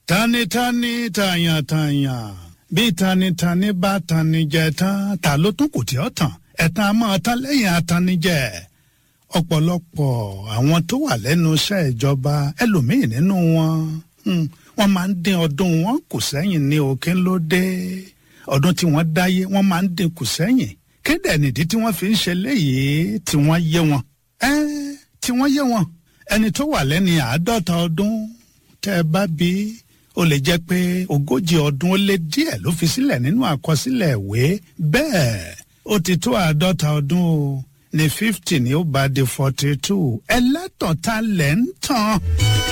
tanitani tàyàntàyàn bí tanitani bá tanijẹ tán ta ló tún kù tí ó tàn ẹ̀tàn a máa tán lẹ́yìn atanijẹ ọ̀pọ̀lọpọ̀ àwọn tó wà lẹ́nu iṣẹ́ ìjọba ẹlòmíì nínú wọn hmm, wọ́n máa ń dín ọdún wọn kù sẹ́yìn ní òkè ló dé ọdún tí wọ́n dáyé wọ́n máa ń dín kù sẹ́yìn kéde nìdí tí wọ́n fi ń ṣe léyìí tí wọ́n yé wọn ẹ́ tí wọ́n yé wọn ẹni tó wà lẹ́ni àádọ́ta ọdún tẹ́ ẹ bá bí ó lè jẹ́ pé ogójì ọdún ó lé díẹ̀ ló fi sílẹ̀ nínú àkọsílẹ̀ ìwé bẹ́ẹ̀ ó ti tó àádọ́ta ọdún o ní fifty ni ó bá di forty two ẹlẹ́tàn ta lẹ́ ń tàn.